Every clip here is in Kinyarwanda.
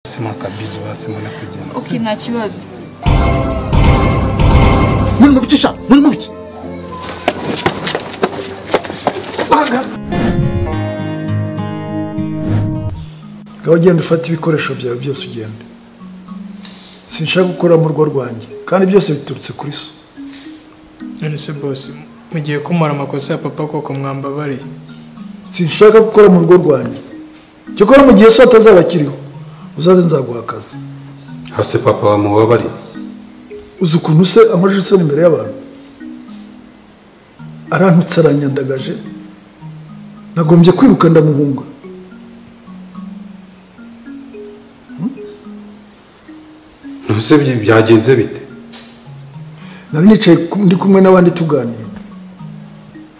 Sema kabizo hasi mwana kugenda. Okay, nta kibazo. Muri mu bicisha, muri mu bici. ngaho ugenda ufata ibikoresho byawe byose ugenda sinshaka gukora mu rugo rwanjye kandi byose biturutse kuri so none se bosi mugiye kumara amakosa ya papa koko mwambabariye sinshaka gukora mu rugo rwanjye cyakora mu gihe so atazaba akiriho uzaze nzaguha akazi Hasi papa wa mubabari. uzi ukuntu se amajije isoni imbere y'abantu arantutse aranyandagaje nagombye kwiruka ndamuhunga Ntuse byagenze bite? nari nicaye ku- ndi kumwe n'abandi tuganira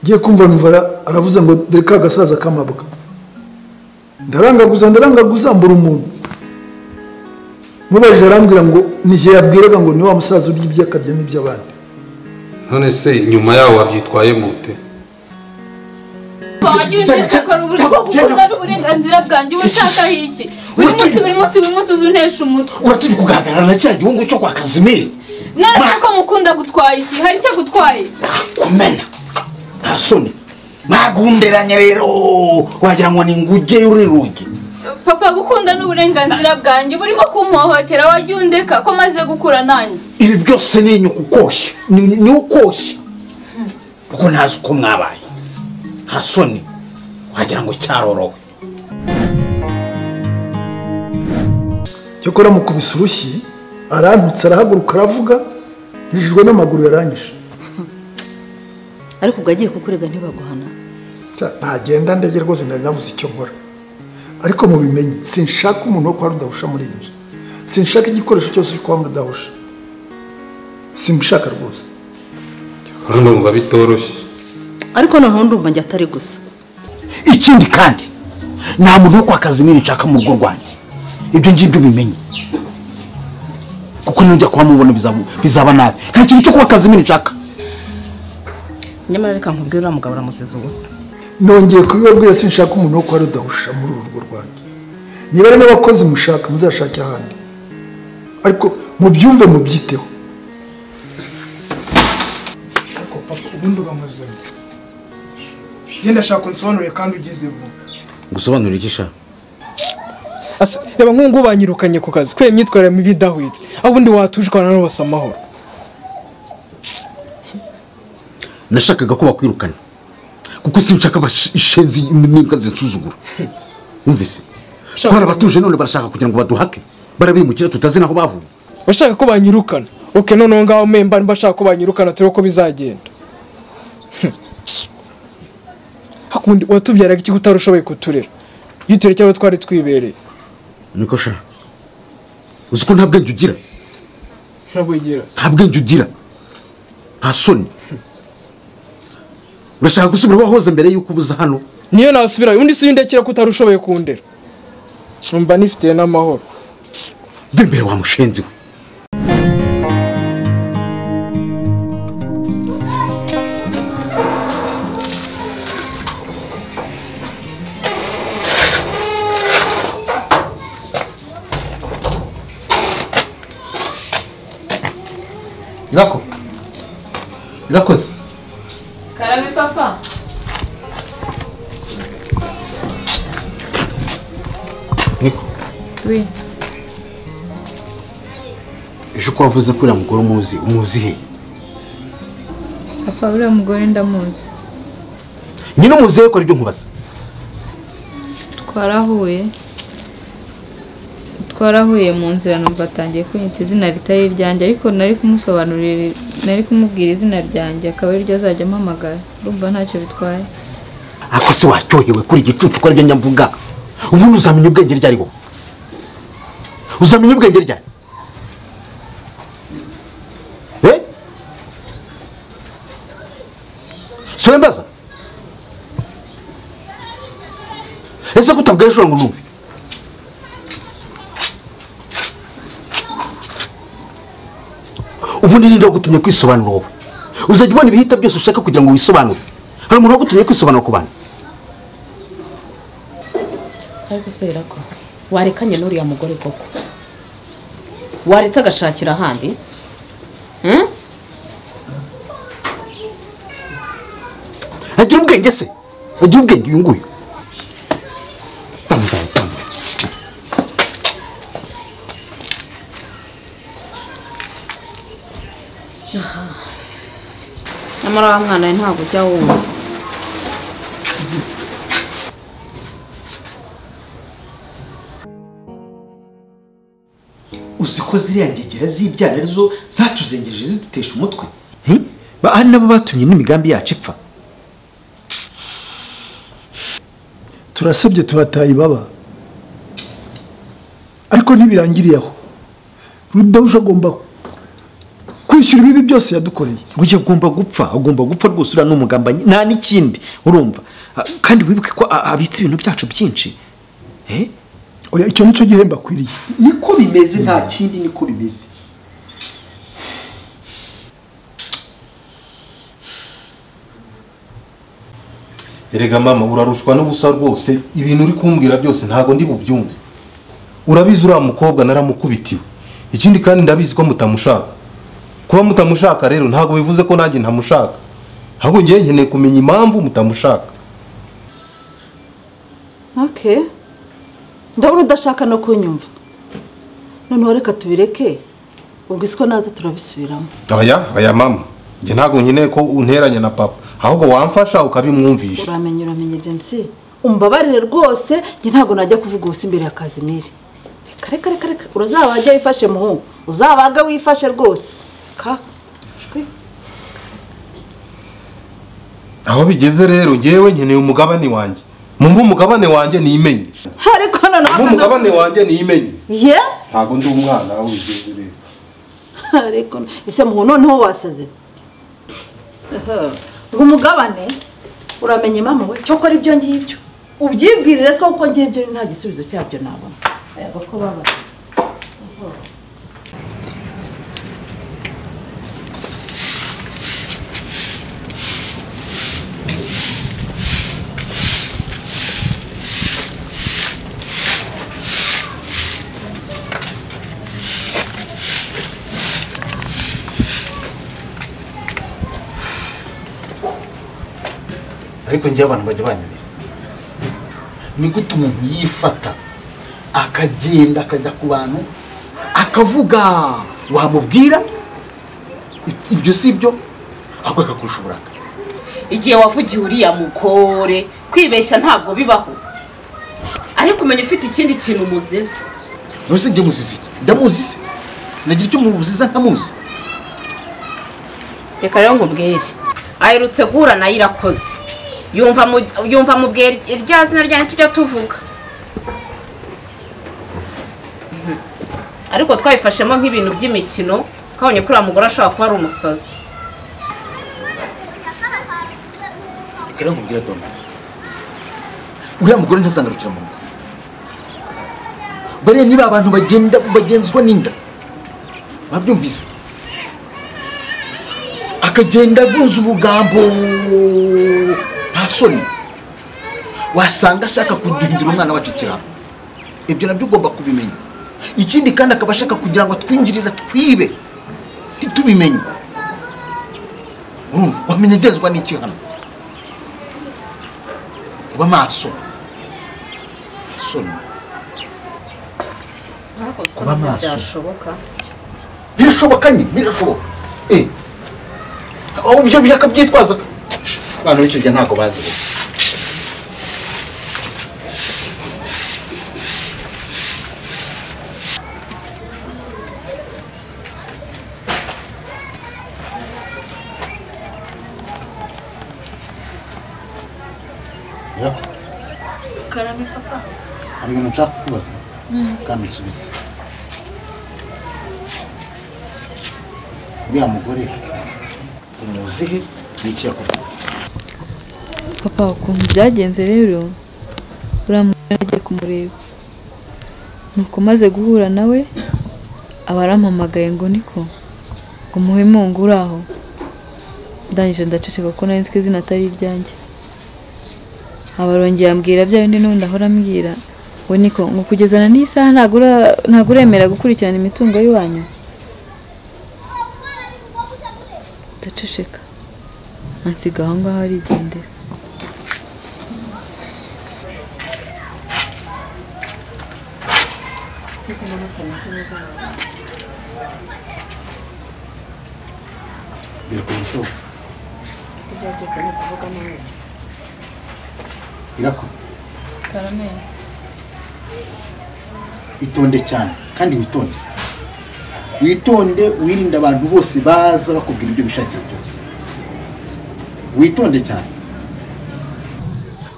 ngiye kumva mivara aravuze ngo dore ka gasaza kamabwa ndarangaguza ndarangaguza mbura umuntu mubajije arambwira ngo n'igihe yabwiraga ngo ni wa musaza urya ibyo akarya n'iby'abandi None se inyuma yawo wabyitwaye mute? Wagiye ushinzwe ukora uburyo bwo gukuza n'uburenganzira bwanjye we ushakaho iki? Buri munsi buri munsi buri munsi uzuntesha umutwe. uraturi kugaragara na kiriya gihungu cyo kwa kazimiri None ko mukunda gutwaye iki? Hari icyo gutwaye? kumena nta soni mwagunderanye rero wagira ngo ni nguge y'uri rugi Papa gukunda n'uburenganzira bwanjye burimo kumpohotera wagiye undeka ko maze gukura nanjye. ibi byose ni inyuku ukoshya ni ni ukoshya kuko ntazi uko mwabaye nta soni wagira ngo cyarorowe cyakora mukubise urushyi arantutse arahaguruka aravuga yijijwe n'amaguru yaranyishe ariko ubwo agiye kukurega ntibaguhana Cya- ntagenda ndege rwose nari nabuze icyo nkora ariko mubimenye sinshaka umuntu wo kwa rudahusha muri iyi nzu sinshaka igikoresho cyose cyo kwa rudahusha simushaka rwose Kandi ndumva bitoroshye. ariko noneho ndumva njye atari gusa ikindi kandi nta muntu wo kwa kazimiri nshaka mu rugo rwanjye ibyo ngibyo bimenye kuko nujya kuba mubona bizaba nabi nta kintu cyo kuba kazimiri nshaka nyamara reka nkubwire uriya mugabo uramusize ubusa nongeye kubibabwira sinshaka umuntu wo kwa rudahusha muri uru rugo rwanjye niba ari n'abakozi mushaka muzashake ahandi ariko mubyumve mubyiteho ariko papa ubundi uramuzanye genda shaka unsobanurire kandi ugize vuba gusobanurira iki shaka Asa, reba nk'ubu banyirukanye ku kazi kubera imyitwarire mibi idahwitse aho ubundi watujwana n'ubasa amahoro nashakaga ko bakwirukana kuko sinshaka bashenzi n'imbwa zinsuzugura wumvise Shaka- twari abatuje none barashaka kugira ngo baduhake barabimukira tutazi naho bavuye bashaka ko banyirukana oke noneho ngaho memba niba ashaka ko banyirukana turebe ko bizagenda hakundi watubyaraga iki utari ushoboye kuturera iyo utureke abo twari twibereye niko sha uzi ko nta bwenge ugira ntabwigira nta bwenge ugira nta soni urashaka gusubira wahoze mbere y'uko ubuza hano niyo nasubirayo undi si ndekera ko utari ushoboye kundera numva nifitiye n'amahoro bembere wa mushenzi we irako irakoze Karabe papa. niko Oui. ejo ko wavuze ko uriya mugore umuzi umuzi hehe Papa uriya mugore ndamuzi. nyine umuzi hehe ko aribyo nkubaza Twarahuye. Twarahuye mu nzira numva atangiye kunyita izina ritari iryanjye ariko nari kumusobanurira nari kumubwira izina ryanjye akaba ariryo azajya ampamagara. Urumva ntacyo bitwaye. ariko se waryohewe kuri igicucu ko aryo nyamvuga ubundi uzamenya ubwenge ryari wowe uzamenya ubwenge ryari Eh? so mbaza ese ko utabwira ishobora ngo numve ubundi ninde wagutumye kwisobanura wowe uzajya ubona ibihita byose ushaka kugira ngo wisobanure hari umuntu wagutumye kwisobanura ku bantu ariko se ko warekanye n'uriya mugore koko waretse agashakira ahandi Hmm? agira ubwenge se agira ubwenge uyu nguyu bamuzahitamo nyamara wa mwana we ntabwo ujya wumva uzi ko ziriya ngegera z'ibyana arizo zatuzengereje zidutesha umutwe Ba- ari nabo batumye n'imigambi yacu ipfa turasebye tubataye ibaba ariko ntibirangiriye aho rudahuje agomba kwishyura ibibi byose yadukoreye burya agomba gupfa agomba gupfa rwose uriya ni umugambanyi nta n'ikindi urumva Ah, kandi wibuke ko a- abitse ibintu byacu byinshi Eh? oya icyo nicyo gihembo akwiriye niko bimeze nta kindi niko bimeze erega mama urarushwa n'ubusa rwose ibintu uri kumbwira byose ntabwo ndi bubyumve urabizi uriya mukobwa naramukubitiwe ikindi kandi ndabizi ko mutamushaka kuba mutamushaka rero ntabwo bivuze ko nanjye ntamushaka ahubwo ngewe nkeneye kumenya impamvu mutamushaka Okay. ndabona udashaka no kunyumva noneho reka tubireke ubwo isi ko naza turabisubiramo aya aya mama njye ntabwo nkeneye ko unteranya na papa ahubwo wamfasha ukabimwumvisha uramenye uramenye james umbabarire rwose njye ntabwo najya kuvuga ubusa imbere ya kazimiri reka reka reka reka urazabajya wifashe muhungu uzabaga wifashe rwose ka shwi. aho bigeze rero ngewe nkeneye umugabane wanjye mumpe umugabane wanjye nimenye ariko noneho mumpe noneho- umugabane wanjye nimenye ye ntabwo ndi umwana aho bigeze rero ariko ese muhu noneho wasaze Aha. ngo umugabane uramenye mama we cyo kora ibyo ngibyo ubyibwirire se kuko ngibyo nta gisubizo cyabyo nabona ayaga ko baba ariko njye abantu bajya banyemera ni gute umuntu yifata akagenda akajya ku bantu akavuga wamubwira I- ibyo si byo ahubwo akakurusha uburaka igihe wavugiye uriya mugore kwibeshya ntabwo bibaho ariko umenya ufite ikindi kintu umuziza none se njye muzizi iki ndamuzi se nagira icyo mubuziza ntamuzi reka rero nkubwire aherutse guhura nayo irakoze yumva mu- yumva mubwira irya zina ryanjye tujya tuvuga Mhm. ariko twabifashemo nk'ibintu by'imikino twabonye ko uriya mugore ashobora kuba ari umusazi reka rero nkubwira doma uriya mugore ntazangarukira mu rugo bariya niba abantu bagenda bagenzwa n'inda babyumvise akagenda avunza ubugambo nta soni wasanga ashaka kuduhindura umwana wacu ikirara ibyo nabyo ugomba kubimenya ikindi kandi akaba ashaka kugira ngo atwinjirira twibe ntitubimenye urumva wamenyegezwa n'iki hano kuba maso soni Kuba maso. byashoboka birashoboka nyine birashoboka eh aho ibyo byakabyitwaza abantu b'icyo gihe ntabwo bazi ubu. Yeah. hari ibintu nshaka kubaza kandi nsubize uriya mugore umuzihe n'iki yakuvuga papa ukuntu byagenze rero uriya mugore agiye kumureba nuko maze guhura nawe aba arampamagaye ngo niko ngo muhe mungu aho ndangije ndaceceka ko nari nzi ko izina atari iryanjye abarongeye ambwira bya bindi n'ubundi ahora ambwira we niko ngo kugezana n'iyi saha ntabwo ura- ntabwo uremera gukurikirana imitungo y'iwanyu ndaceceka ansiga aho ngaho arigendera biragoye isoko ibyo byose ni ukuvuga nawe irako karamenye itonde cyane kandi witonde witonde wirinde abantu bose baza bakubwira ibyo bishakiye byose witonde cyane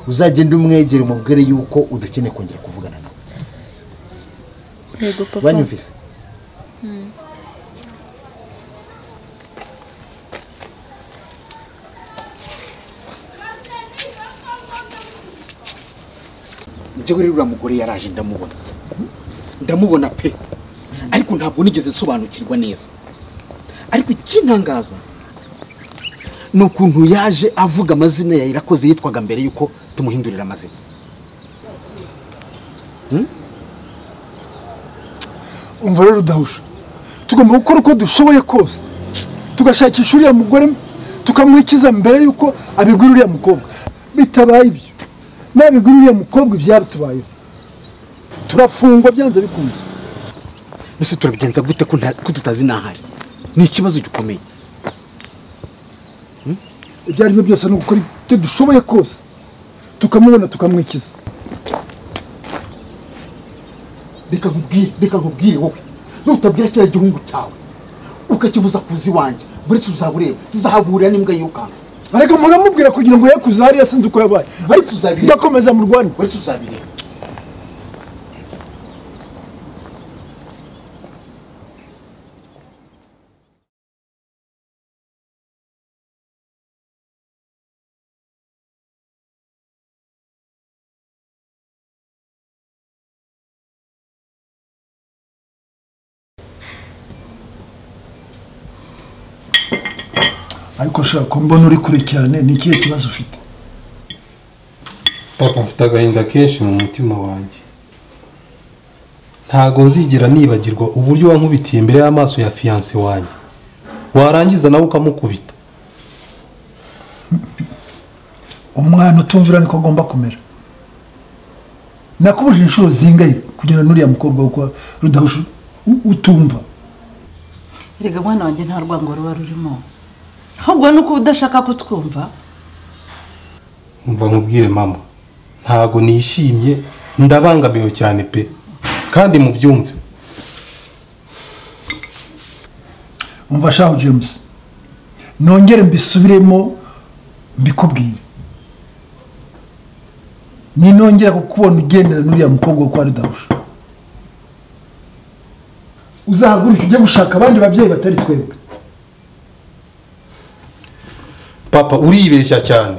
uzagende umwegere umubwire yuko udakeneye kongera kuvugana nawe yego papa banyumvise Mm. njyewe rero uriya mugore yaraje ndamubona ndamubona pe ariko ntabwo nigeze nsobanukirwa neza ariko ikintangaza ni ukuntu yaje avuga amazina ya irakoze yitwaga mbere yuko tumuhindurira amazina umva rero udahusha tugomba gukora uko dushoboye kose tugashakisha uriya mugore tukamuhikiza mbere y'uko abigura uriya mukobwa bitabaye ibyo nabigura uriya mukobwa ibyatubayeho turafungwa byanze bikunze ese turabigenza gute ko nta- ko tutazi n'ahari ni ikibazo gikomeye ibyo ari byo byose ni ugukora ibyo dushoboye kose tukamubona tukamwikiza reka nkubwire reka nkubwire wowe nutabwira kiriya gihungu cyawe ukakibuza kuza iwanjye buri wese uzaba ureba tuzahahurira n'imbwa yirukanka ariko muramubwira kugira ngo ye kuzahariya sinzi uko yabaye buri tuzabireba ndakomeza mu rwanda buri tuzabireba ariko shaka ko mbona uri kure cyane ni ikihe kibazo ufite papa mfite agahinda kenshi mu mutima wanjye ntago nzigera nibagirwa uburyo wankubitiye imbere y'amaso ya fiyanse wanjye warangiza nawe ukamukubita umwana utumvira niko agomba kumera nakubujije inshuro zingaye kugira n'uriya mukobwa wo kwa rudahusha u- utumva erega mwana wanjye nta rwango ruba rurimo ahubwo ni uko uba udashaka kutwumva umva nkubwire mama ntago nishimye ndabangamiwe cyane pe kandi mubyumve umva shaho james nongere mbisubiremo mbikubwire ninongera kukubona ugendera n'uriya mukobwa wo kwa rudahusha uzahaguruke ujye gushaka abandi babyeyi batari twebwe papa uribeshya cyane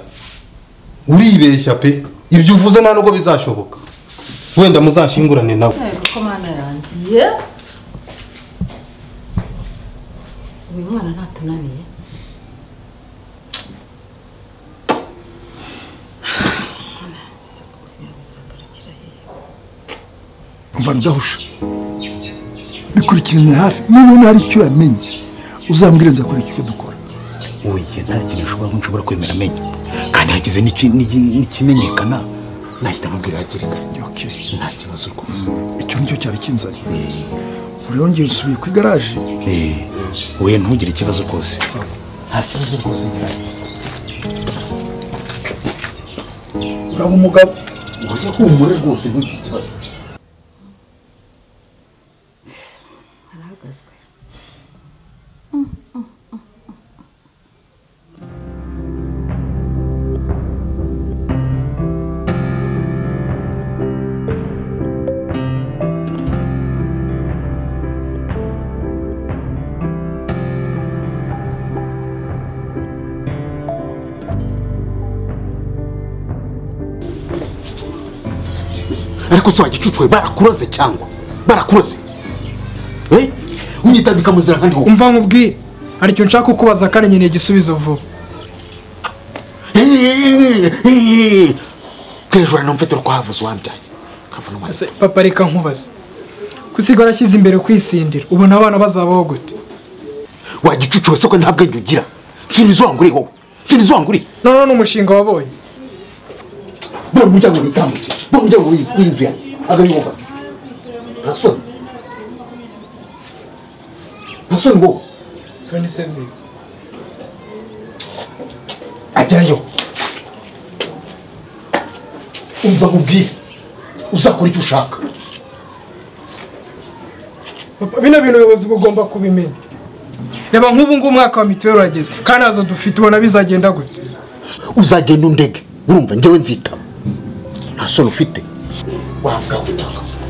uribeshya pe ibyo uvuze nta nubwo bizashoboka wenda muzashingurane nawe ko mwana yangiye uyu mwana ntatunaniye umva rudahusha bikurikiranira hafi niba hari icyo yamenye uzambwire nzakora icyo dukora ugiye nta kintu ushobora ko nshobora kwemera amenya kandi hagize n'iki- n'iki- n'ikimenyekana nahita mubwira hakiri kare nta kibazo rwose icyo nicyo cyari kinzanye uriyongera usubiye ku igaraje we ntugire ikibazo rwose nta kibazo rwose gihari uraba umugabo ujye humure rwose ntugire ikibazo arahagazwe ariko se wagicucuwe barakuroze cyangwa barakuroze we unyitambika mu nzira kandi wowe umva nkubwire aricyo nshaka kukubaza kandi nkeneye igisubizo vuba Hey, hey, hey, hey, hey. ko hejuru ari n'umfite rwahavuze uwambyaye Ese papa reka nkubaze kusiga warashyize imbere kwisindira ubona abana bazabaho gute wagicucuwe se ko nta bwenge ugira sinizo wanguriye wowe sinizo wanguriye noneho ni umushinga wabonye bura umuryango witambukira bura umuryango w'in- w'inzu yanjye agari wubatse nta soni nta soni wowe soni se ziga agerayo umva nkubwire uzakora icyo ushaka Papa, bino bintu ubuyobozi bugomba kubimenya reba nk'ubu ngubu umwaka wa mituweli urageze kandi nazo dufite ubona bizagenda gute uzagenda undege urumva njyewe nzitaba nta soni ufite wabwawe utangaza